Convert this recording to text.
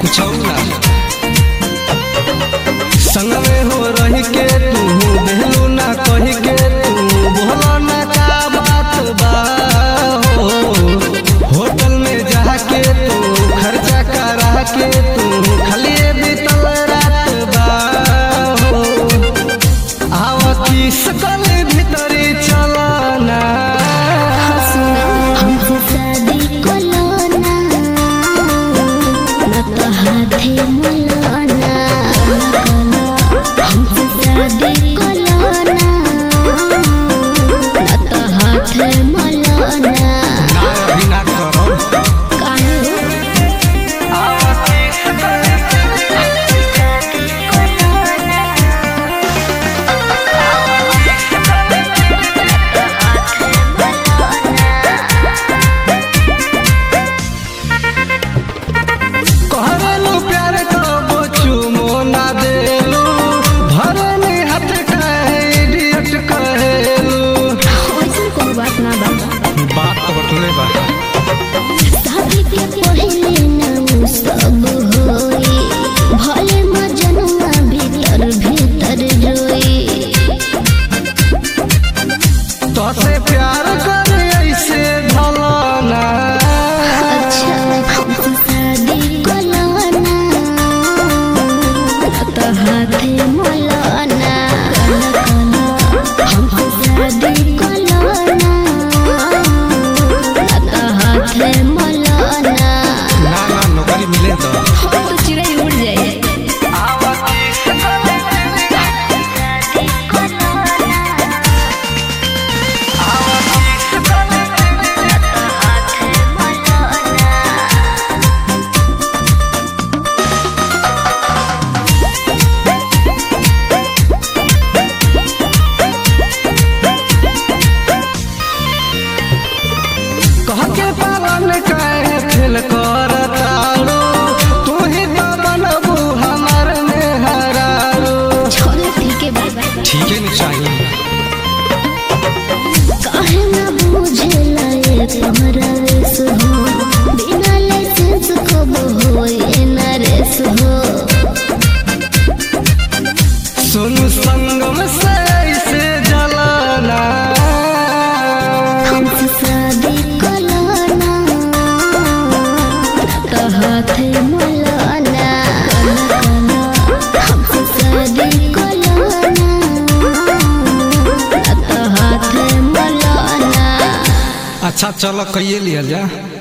कुछ ना संग में हो रही के तू बेहलू ना कही के तू बोला ना का बात बा हो होटल में जाके तू खर्चा करा के तू खाली बीतल रात बा हो आवा किस कल भीतरी चलना हमसे शादी कोलोना न तो हाथे मुलाना हमसे शादी कोलोना न तो हाथे मुलाना ना अभी ना करो काहे आवा किस कल कहरेलू प्यार कबो चुमो ना देलू भरे में हाथ काहे इडियट कहेलू ऐसन कोई बात ना बा बात तो बटले बा शादी के पहले ना सब होई भले मजनुआ भीतर भीतर रोई तोसे प्यार करे ऐसे ढलाना अच्छा हमसे शादी कोलाना तो हाथे मोलाना हमसे शादी कोलाना तो हाथे मोलाना ना ना नौकरी मिले तो तो चिड़ै उड़ जाए कह के पालन काहे फेल कर ताड़ू तू ही तो बनबू हमार में हरारू छोड़ो ठीक है बाय बाय ठीक है नहीं चाहिए काहे ना बुझेला ये तोहरा रेस हो बिना लाइसेंस को होए ना रेस हो सुन संगम से ऐसे जलाना हमसे शादी कोलाना तो हाथे मलाना हमसे शादी कोलाना तो हाथे मलाना अच्छा चलो कहिए लिया जा